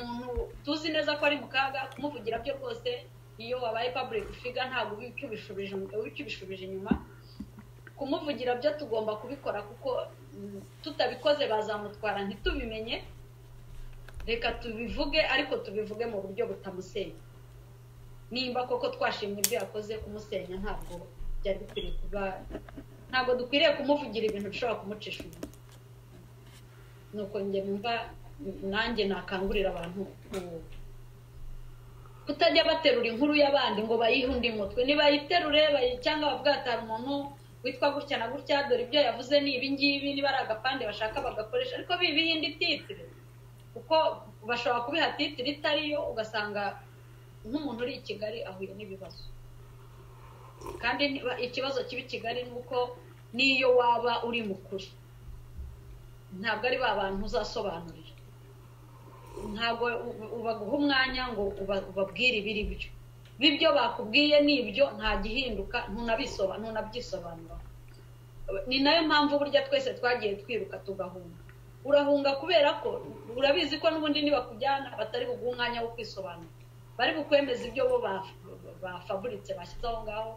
umuntu tuzi neza ko ari mu kaga kumuvugira byo rwose iyo wabaye public figure ntabwo uba ukibishubije inyuma kumuvugira byo tugomba kubikora kuko tutabikoze bazamutwara ntitubimenye reka tubivuge ariko tubivuge mu buryo butamusenya nimba koko twashimye ibyo yakoze kumusenya ntabwo byari bikwiriye kuba ntabwo dukwiriye kumuvugira ibintu bishobora kumucisha umuntu nuko njye numva nanjye nakangurira abantu kutajya baterura inkuru y'abandi ngo bayihe undi mutwe nibayiterure cyangwa bavuga ati hari umuntu witwa gutya na gutya dore ibyo yavuze ni ibingibi niba ari agapande bashaka bagakoresha ariko bibiha indi titire kuko bashobora kubiha titire itariyo ugasanga nk'umuntu uri i kigali ahuye n'ibibazo kandi ikibazo kibi kigali ni uko n'iyo waba uri mukuri ntabwo ari ba bantu uzasobanurira ntabwo ubaguha umwanya ngo ubabwire ibiri byo bibyo bakubwiye ni ibyo nta gihinduka ntunabyisobanura ni nayo mpamvu burya twese twagiye twiruka tugahunga urahunga kubera ko urabizi ko n'ubundi nibakujyana batari buguhe umwanya wo kwisobanura bari bukwemeza ibyo bo bafaburitse bashyize aho ngaho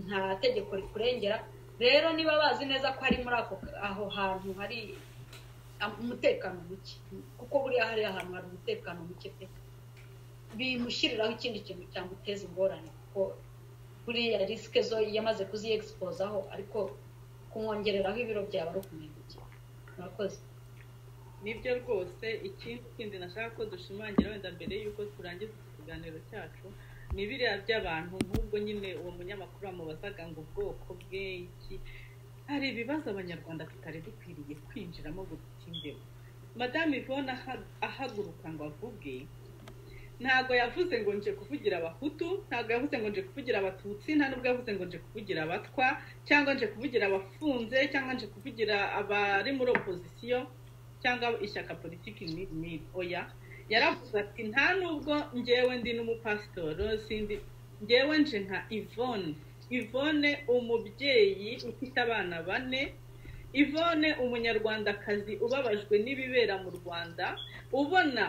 nta tegeko rikurengera rero niba bazi neza ko hari muri aho hantu hari umutekano muke kuko buriya hari ahantu hari umutekano muke pe bimushyiriraho ikindi kintu cyamuteza ingorane kuko buriya risike zo yamaze kuzi egisipozaho ariko kumwongereraho ibiro byaba ari ukumenyekana murakoze nibyo rwose ikindi nashaka ko dushimangira wenda mbere y'uko turangiza ikiganiro cyacu ni biriya by'abantu nk'ubwo nyine uwo munyamakuru bamubazaga ngo ubwoko bwe iki hari ibibazo abanyarwanda tutari dukwiriye kwinjiramo guta imbeho madamu ivona ahaguruka ngo avuge ntabwo yavuze ngo nje kuvugira abahutu ntabwo yavuze ngo nje kuvugira abatutsi nta nubwo yavuze ngo nje kuvugira abatwa cyangwa nje kuvugira abafunze cyangwa nje kuvugira abari muri opozisiyo cyangwa ishyaka politiki ni oya yaravuze ati nta nubwo ngewe ndi n'umupasitoro sindi ngewe nje nka ivone ivone umubyeyi ufite abana bane ivone umunyarwandakazi ubabajwe n'ibibera mu rwanda ubona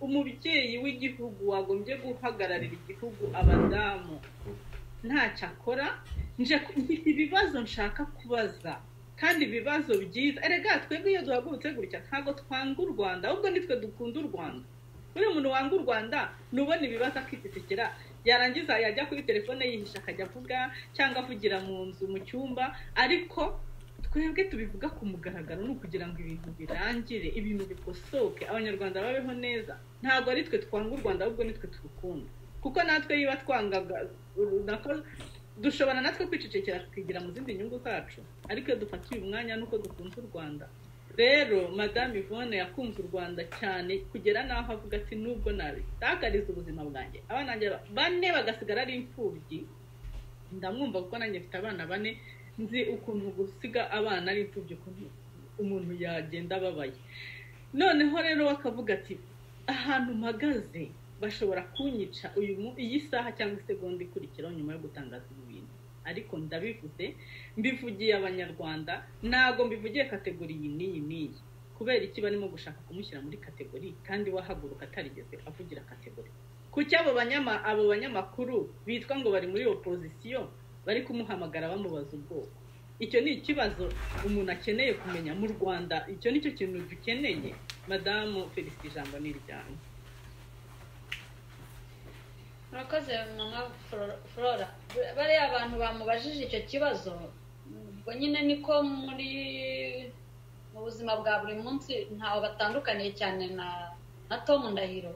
umubyeyi w'igihugu wagombye guhagararira igihugu abadamu ntacyo akora mfite ibibazo nshaka kubaza kandi ibibazo byiza erega twebwe iyo duhagurutse gutya ntabwo twanga u rwanda ahubwo nitwe dukunda u rwanda buri muntu wanga u rwanda nubona ibibazo akititikira yarangiza yajya kuri telefone yihisha akajya avuga cyangwa avugira mu nzu mu cyumba ariko twebwe tubivuga ku mugaragaro ni ukugira ngo ibintu birangire ibintu bikosoke abanyarwanda babeho neza ntabwo ari twe twanga u rwanda ahubwo nitwe turukunda kuko natwe niba twangaga dushobora natwe kwicecekera tukigira mu zindi nyungu zacu ariko iyo dufatiye umwanya nuko dukunze u rwanda rero madame Yvonne yakunze u rwanda cyane kugera n'aho avuga ati nubwo nabitakariza ubuzima bwanjye abana bane bagasigara ari imfubyi ndamwumva kuko nanjye mfite abana bane nzi ukuntu gusiga abana ari imfubyi ukuntu umuntu yagenda ababaye noneho rero bakavuga ati ahantu mpagaze bashobora kunyica iyi saha cyangwa isegonda ikurikiraho nyuma yo gutangaza ibi bintu ariko ndabivuze mbivugiye abanyarwanda ntabwo mbivugiye kategori iyi n'iyi n'iyi kubera iki barimo gushaka kumushyira muri kategori kandi wahaguruka atarigeze avugira kategori kuki abo abo banyamakuru bitwa ngo bari muri opozisiyo bari kumuhamagara bamubaza ubwoko icyo ni ikibazo umuntu akeneye kumenya mu rwanda icyo ni cyo kintu dukeneye madamu felicite ijambo ni iryanyu murakoze mama flora bariya abantu bamubajije icyo kibazo ubwo nyine niko muri mu buzima bwa buri munsi ntawe batandukaniye cyane na na tom ndahiro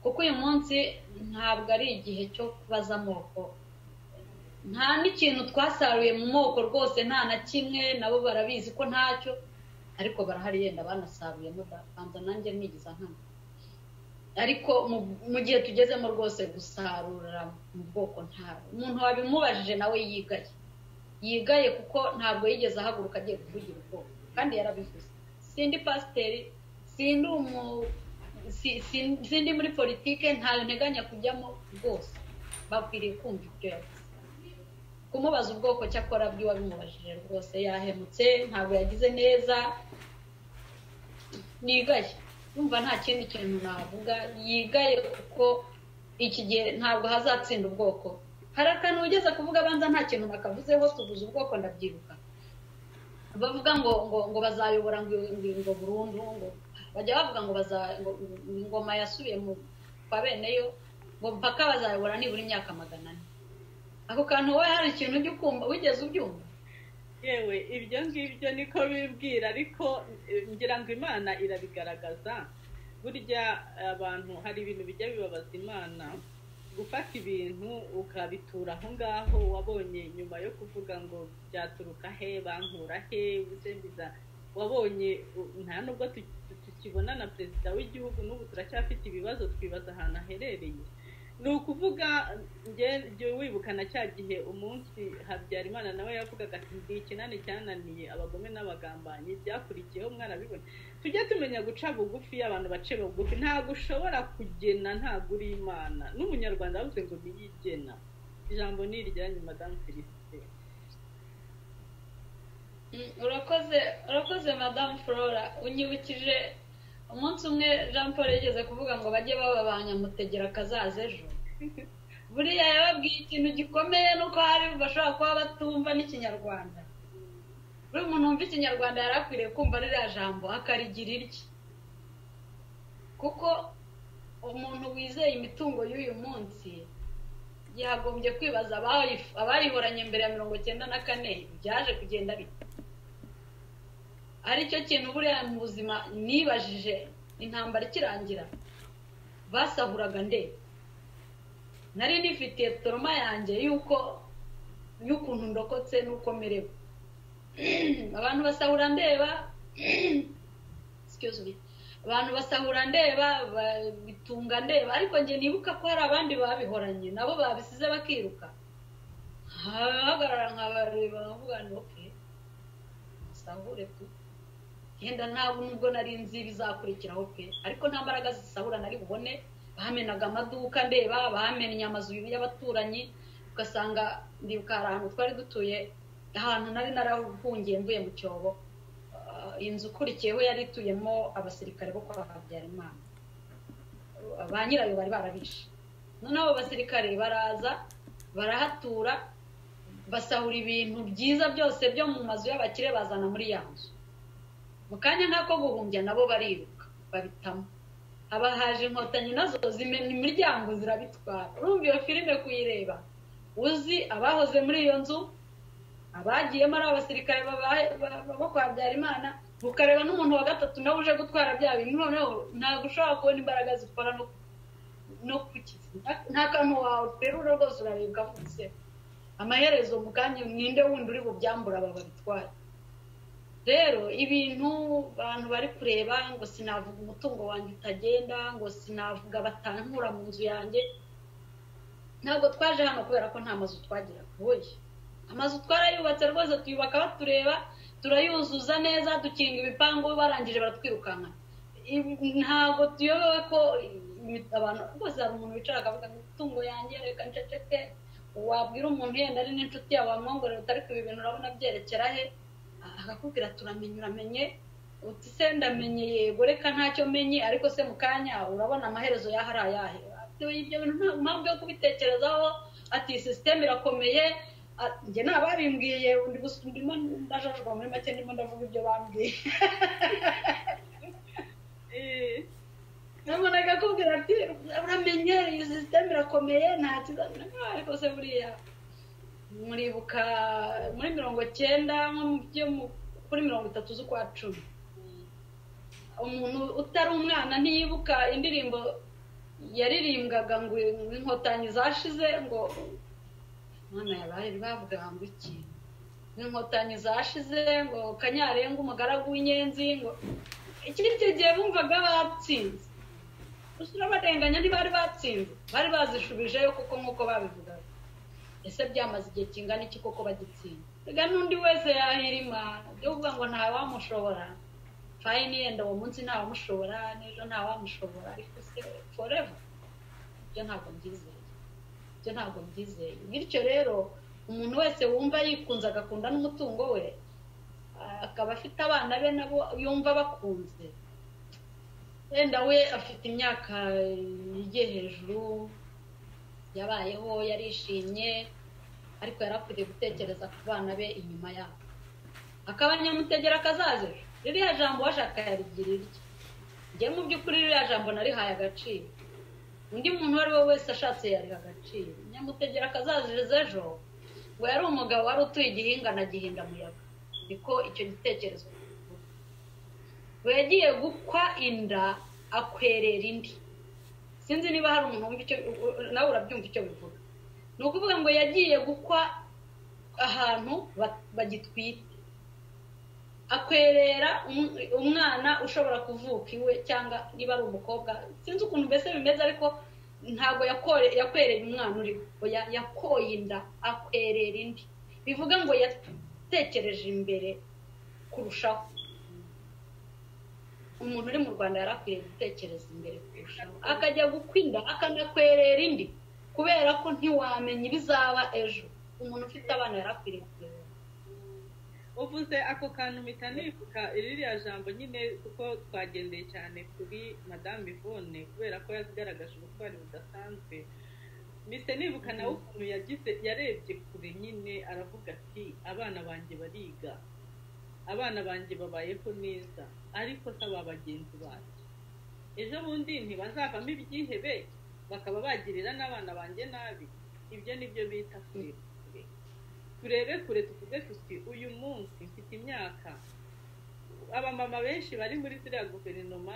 kuko uyu munsi ntabwo ari igihe cyo kubaza amoko nta n'ikintu twasaruye mu moko rwose nta na kimwe nabo barabizi ko ntacyo ariko barahari yenda banasaruyemo banza nanjye nigiza nkana ariko mu gihe tugezemo rwose gusarura mu bwoko ntabwo umuntu wabimubajije nawe yigaye yigaye kuko ntabwo yigeze ahaguruka agiye kuvugira ubwoko kandi yarabivuze sindi pasiteri sindi umu sindi muri politike ntayo nteganya kujyamo rwose bakwiriye kumva ibyo yavuze kumubaza ubwoko cyakora bw'iwabimubajije rwose yahemutse ntabwo yagize neza nigaye yumva nta kindi kintu navuga yigaye kuko iki gihe ntabwo hazatsinda ubwoko hari akantu ugeze kuvuga abanza nta kintu bakavuzeho tuvuze ubwoko ndabyibuka bavuga ngo ngo ngo bazayobora ngo ngo burundu ngo bajya bavuga ngo baza ngo ingoma yasubiye mu kwa bene yo ngo mpaka bazayobora nibura imyaka magana ane ako kantu wowe hari ikintu ujya ukumva wigeze ubyumva yewe ibyo ngibyo niko bibwira ariko ngira ngo imana irabigaragaza burya abantu hari ibintu bijya bibabaza imana gufata ibintu ukabitura aho ngaho wabonye nyuma yo kuvuga ngo byaturuka he bankura he biza wabonye nta nubwo tukibona na perezida w'igihugu n'ubu turacyafite ibibazo twibaza ahantu aherereye ni ukuvuga njye wibuka na cya gihe umunsi habyarimana nawe yavugaga ati ndi ikinani cyananiye abagome n'abagambanyi byakurikiyeho mwarabibona tujye tumenya guca bugufi abantu bace bugufi ntabwo ushobora kugena ntabwo uri imana n'umunyarwanda yavuze ngo niyigena ijambo ni iryanyu madamu felicite urakoze urakoze madamu flora unyibukije umunsi umwe jean paul yigeze kuvuga ngo bajye baba ba nyamutegera akazaza ejo buriya yababwiye ikintu gikomeye nuko hari bashobora kuba batumva n'ikinyarwanda buri muntu wumva ikinyarwanda yari akwiriye kumva ririya jambo akarigira irye kuko umuntu wizeye imitungo y'uyu munsi yagombye kwibaza abayihoranye mbere ya mirongo icyenda na kane byaje kugenda bite aricyo kintu buriya mu buzima nibajije intambara ikirangira basahuraga nde nari nifitiye toroma yanjye y'uko y'ukuntu ndokotse n'uko merewe abantu basahura ndeba abantu basahura ndeba bitunga ndeba ariko njye nibuka ko hari abandi babihoranye nabo babisize bakiruka hagarara nkabareba bavuga ngo oke basahure tu yenda ntabwo nubwo nari nzi bizakurikiraho pe ariko nta mbaraga zisahura nari bubone bamenaga amaduka ndeba bamennye amazu y'abaturanyi ugasanga ndibuka hari ahantu twari dutuye ahantu nari narahungiye mvuye mu cyobo inzu ikurikiyeho yari ituyemo abasirikare bo kwa habyarimana ba nyirayo bari barabishe noneho abo basirikare baraza barahatura basahura ibintu byiza byose byo mu mazu y'abakire bazana muri ya nzu mu kanya nk'ako guhumbya nabo bariruka babitamo haba haje inkotanyi nazo zimena imiryango zirabitwara urumva iyo filime kuyireba uzi abahoze muri iyo nzu abagiyemo ari abasirikare bo kwa habyarimana ukareba n'umuntu wa gatatu nawe uje gutwara bya bintu noneho ntabwo ushobora kubona imbaraga zikora no kukiza nta kantu wawe uterura rwose urarebwa vuba amaherezo mu kanya ninde wundi uri bubyambura aba babitware rero ibintu abantu bari kureba ngo sinavuga umutungo wanjye utagenda ngo sinavuga batankura mu nzu yanjye ntabwo twaje hano kubera ko nta mazu twagira kubuye amazu twarayubatse rwose tuyubaka batureba turayuzuza neza dukinga ibipangu barangije baratwirukanka ntabwo tuyobewe ko abantu rwose hari umuntu wicara akavuga ngo imitungo yanjye reka nceceke wabwira umuntu yenda ari n'inshuti yawe wamwongorera utari ku bintu urabona byerekera he akakubwira turamenye uramenye uti se ndamenye yego reka ntacyo menye ariko se mu kanya urabona amaherezo yaho ari ayahe ibyo bintu nta mpamvu yo kubitekerezaho ati sisiteme irakomeye njye nta babimbwiye ndimo ndajajwa muri make ndimo ndavuga ibyo bambwiye nabona akakubwira ati uramenye iyi sisiteme irakomeye nta kiza ariko se buriya muribuka muri mirongo cyenda kuri mirongo itatu z'ukwa cumi umuntu utari umwana ntiyibuka indirimbo yaririmbwaga ngo inkotanyi zashize ngo umwana yabaye bavuga ngo iki inkotanyi zashize ngo kanyarenga umugaragu w'inyenzi ngo iki ngicyo gihe bumvaga batsinze gusa urabarenganya ntibari batsinze bari bazishubijeyo kuko nk'uko babivugaga ese byamaze igihe kingana iki koko bagitsinda reka n'undi wese yahirima byo kuvuga ngo ntawamushobora fayini yenda uwo munsi ntawamushobora n'ejo ntawamushobora ariko se foreva ibyo ntabwo mbyizeye ibyo ntabwo mbyizeye bityo rero umuntu wese wumva yikunze agakunda n'umutungo we akaba afite abana be nabo yumva bakunze wenda we afite imyaka igiye hejuru yabayeho yarishimye ariko yari akwiriye gutekereza ku bana be inyuma yabo akaba nyamutegera kazaza ejo ririya jambo washaka yarigira irye njye mu by'ukuri ririya jambo narihaye agaciro undi muntu uwo ari we wese ashatse yariha agaciro nyamutegera akazaziza ejo ngo yari umugabo wari utuye igihinga na gihindamuyaga niko icyo gitekerezo we yagiye gukwa inda akwerera indi sinzi niba hari umuntu wumva icyo nawe urabyumva icyo bivuga ni ukuvuga ngo yagiye gukwa ahantu bagitwite akwerera umwana ushobora kuvuka iwe cyangwa niba ari umukobwa sinzi ukuntu mbese bimeze ariko ntabwo yakwereye umwana uriho yakoye inda akwerera indi bivuga ngo yatekereje imbere kurushaho umuntu uri mu rwanda yari akwiye gutekereza imbere kurushaho akajya gukwirinda akanakwerera indi kubera ko ntiwamenya ibizaba ejo umuntu ufite abana yari akwiriye kureba uvuze ako kantu mpita nibuka ririya jambo nyine kuko twagendeye cyane kuri madamu ivone kubera ko yagaragaje ubutwari budasanzwe mpita nibuka nawe ukuntu yagize yarebye kure nyine aravuga ati abana banjye bariga abana banjye babayeho neza ariko saba bagenzi bacu ejo bundi ntibazavamo ibyihebe bakaba bagirira n'abana banjye nabi ibyo ni byo bita kure turebe kure tuvuge tuti uyu munsi mfite imyaka abamama benshi bari muri ziriya guverinoma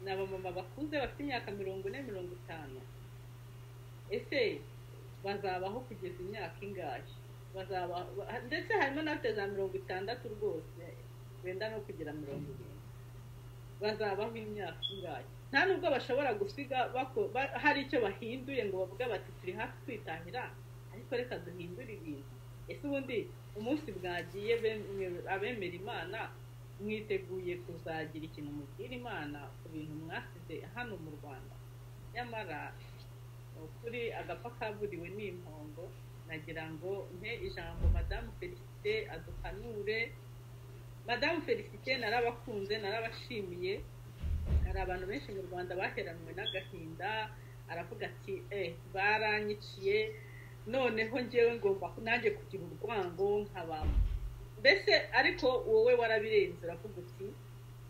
ni abamama bakuze bafite imyaka mirongo ine mirongo itanu ese bazabaho kugeza imyaka ingahe ndetse harimo n'abafite za mirongo itandatu rwose wenda no kugira mirongo irindwi bazabaho imyaka ingahe nta nubwo bashobora gusiga hari icyo bahinduye ngo bavuge bati turi hafi kwitahira ariko reka duhindure ibintu ese ubundi umunsi bwagiye abemera imana mwiteguye kuzagira ikintu mubwira imana ku bintu mwasize hano mu rwanda nyamara kuri agapfa kaburiwe n'impongo nagira ngo mpe ijambo madamu felicite aduhanure madamu felicite narabakunze narabashimiye hari abantu benshi mu rwanda baheranwe n'agahinda aravuga ati eee baranyiciye noneho ngewe ngomba nanjye kugira urwango nk'abantu mbese ariko wowe warabirenze uravuga uti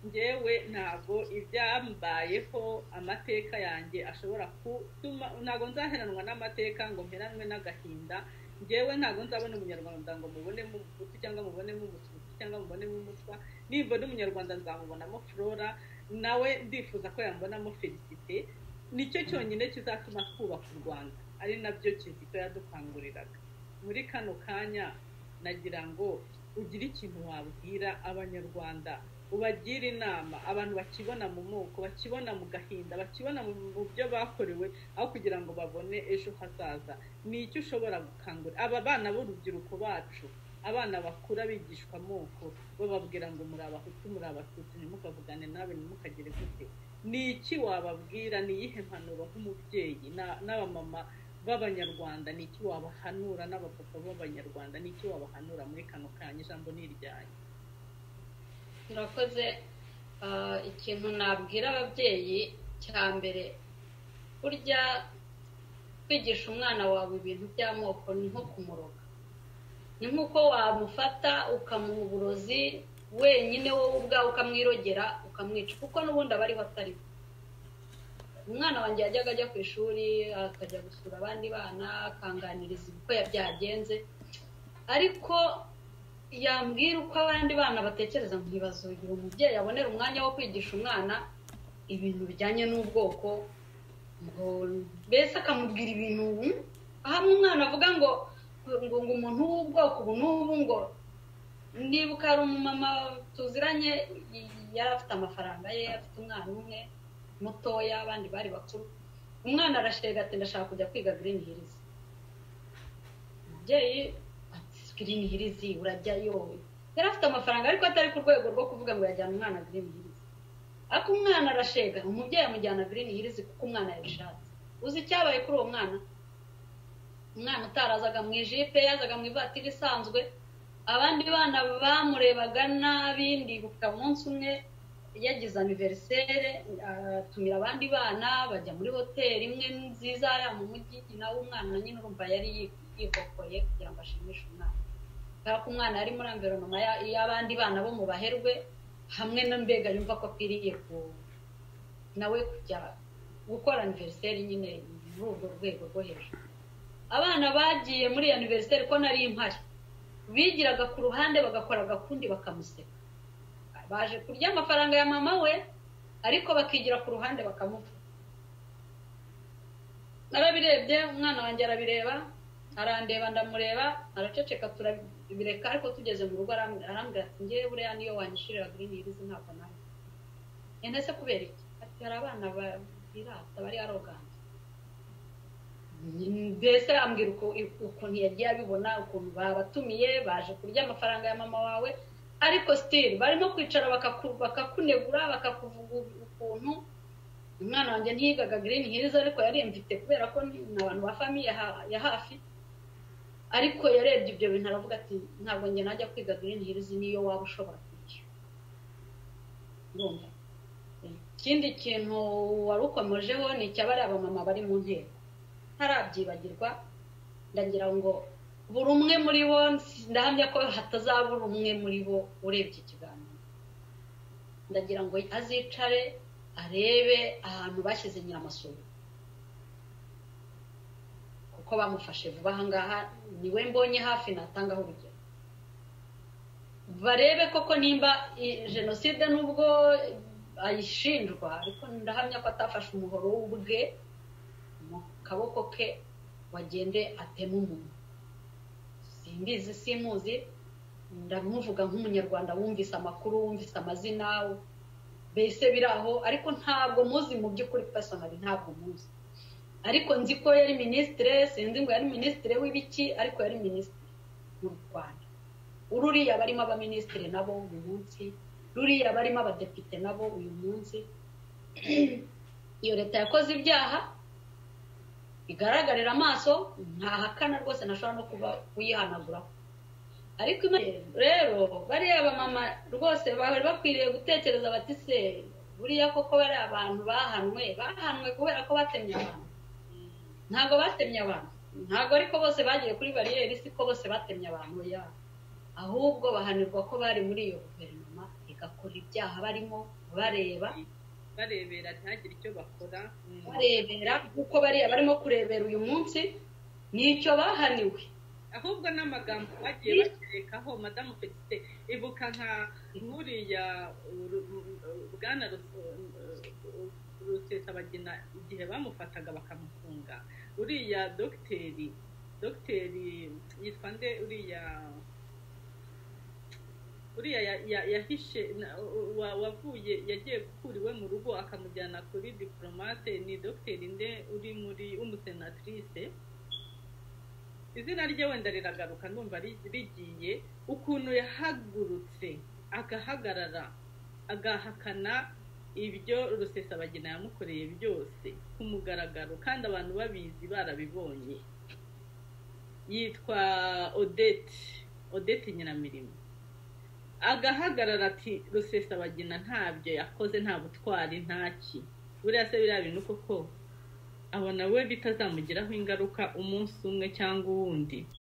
ngewe ntabwo ibyambayeho amateka yanjye ashobora kutuma ntabwo nzaheranwa n'amateka ngo mperanwe n'agahinda ngewe ntabwo nzabona umunyarwanda ngo mubonemo umututu cyangwa mubonemo umututu cyangwa mubonemo umuswa nimbona umunyarwanda nzamubonamo flora nawe ndifuza ko yambonamo felicite nicyo cyonyine kizatuma twubaka u rwanda ari nabyo kizito yadukanguriraga muri kano kanya nagira ngo ugire ikintu wabwira abanyarwanda ubagire inama abantu bakibona mu moko bakibona mu gahinda bakibona mu byo bakorewe aho kugira ngo babone ejo hazaza ni icyo ushobora gukangurira aba bana b'urubyiruko bacu abana bakura bigishwa amoko bababwira ngo muri abahutu muri abatutsi ntimukavugane nawe ntimukagire gute ni iki wababwira ni iyihe mpanuro nk'umubyeyi n'abamama b'abanyarwanda ni iki wabahanura n'abapapa b'abanyarwanda ni iki wabahanura muri kano kanya ijambo ni iryanyu murakoze ikintu nabwira ababyeyi cya mbere burya kwigisha umwana wawe ibintu by'amoko ni nko kumuroga ni nk'uko wamufata ukamuha uburozi wenyine wowe ubwawe ukamwirogera ukamwica kuko n'ubundi aba ariho atari umwana wanjye yajyaga ajya ku ishuri akajya gusura abandi bana akanganiriza uko byagenze ariko yambwira uko abandi bana batekereza ntibazugira umubyeyi abonera umwanya wo kwigisha umwana ibintu bijyanye n'ubwoko mbese akamubwira ibintu aho umwana avuga ngo ngo umuntu w'ubwoko ubu n'ubu ngo nibuka hari umumama tuziranye yari afite amafaranga ye afite umwana umwe mutoya abandi bari bakuru umwana arashega ati ndashaka kujya kwiga green hills umubyeyi green hills urajya yowe yari afite amafaranga ariko atari ku rwego rwo kuvuga ngo yajyana umwana green hills ariko umwana arashega umubyeyi amujyana green hills kuko umwana yabishatse uzi icyabaye kuri uwo mwana umwana utarazaga mu ijipe yazaga mu ivatiri isanzwe abandi bana bamurebaga nabi ndibuka umunsi umwe yagize aniveriseri atumira abandi bana bajya muri hoteli imwe nziza ya mu mujyi nawe umwana nyine urumva yari yihokoye kugira ngo ashimishe umwana kubera ko umwana yari muri amveronoma y'abandi bana bo mu baherwe hamwe na mbega yumva ko akwiriye ku nawe kujya gukora aniveriseri nyine muri urwo rwego rwo hejuru abana bagiye muri iyo aniveriseri ko nari impari bigiraga ku ruhande bagakora agakundi bakamuseka baje kurya amafaranga ya mama we ariko bakigira ku ruhande bakamuvuga narabirebye umwana wanjye arabireba arandeba ndamureba araceceka turabireka ariko tugeze mu rugo arambwira ati ngewe buriya niyo wanyishirira kuri nirizi ntabwo nawe ene se kubera iki ati hari abana birata bari aroganje mbese ambwira ukuntu yagiye abibona ukuntu babatumiye baje kurya amafaranga ya mama wawe ariko sitiri barimo kwicara bakakunegura bakakuvuga ukuntu umwana wanjye ntiyigaga girini hirizi ariko yari mfite kubera ko ni abantu ba famiye ya hafi ariko yarebye ibyo bintu aravuga ati ntabwo njye najya kwiga girini hirizi niyo waba ushobora kwishyura ikindi kintu wari ukomejeho ni icyabari abamama bari mu nteko ntarabyibagirwa ndagira ngo buri umwe muri bo ndahamya ko hatazabura umwe muri bo urebye ikiganiro ndagira ngo azicare arebe ahantu bashyize nyiramasuru kuko bamufashe vuba ahangaha niwe mbonye hafi natangaho urugero barebe koko nimba jenoside n'ubwo ayishinjwa ariko ndahamya ko atafashe umuhoro w'ubwe mu kaboko ke wagende atema umuntu simbizi simuzi ndamuvuga nk'umunyarwanda wumvise amakuru wumvise amazina mbese biri aho ariko ntabwo muzi mu by'ukuri pesonari ntabwo muzi ariko nzi ko yari minisitire sinzi ngo yari minisitire w'ibiki ariko yari minisitire mu rwanda ruriya barimo abaminisitire nabo uyu munsi ruriya barimo abadepite nabo uyu munsi iyo leta yakoze ibyaha igaragarira amaso ntahakana rwose ntashobora no kuba uyihanaguraho ariko rero bariya bamama rwose bari bakwiriye gutekereza bati se buriya koko bari abantu bahanwe bahanwe kubera ko batemye abantu ntabwo batemye abantu ntabwo ariko bose bagiye kuri bariyeri si ko bose batemye abantu ya ahubwo bahanirwa ko bari muri iyo guverinoma igakora ibyaha barimo bareba barebera ntihagire icyo bakora barebera kuko bariya barimo kurebera uyu munsi nicyo bahaniwe ahubwo n'amagambo bagiye baterekaho madamu felicite ibuka nka nkuriya bwana rusesabagina igihe bamufataga bakamufunga uriya dogiteri dogiteri yitwa nde uriya uriya yahishe wavuye yagiye gukura iwe mu rugo akamujyana kuri diporomate ni dogiteri nde uri muri w'umusenatirise izina rye wenda riragaruka ndumva rigiye ukuntu yahagurutse agahagarara agahakana ibyo rusesabagina yamukoreye byose ku mugaragaro kandi abantu babizi barabibonye yitwa odette odette nyiramirimo agahagarara ati rusesabagina ntabyo yakoze nta butwari ntaki buriya se biriya bintu koko abona we bitazamugiraho ingaruka umunsi umwe cyangwa uwundi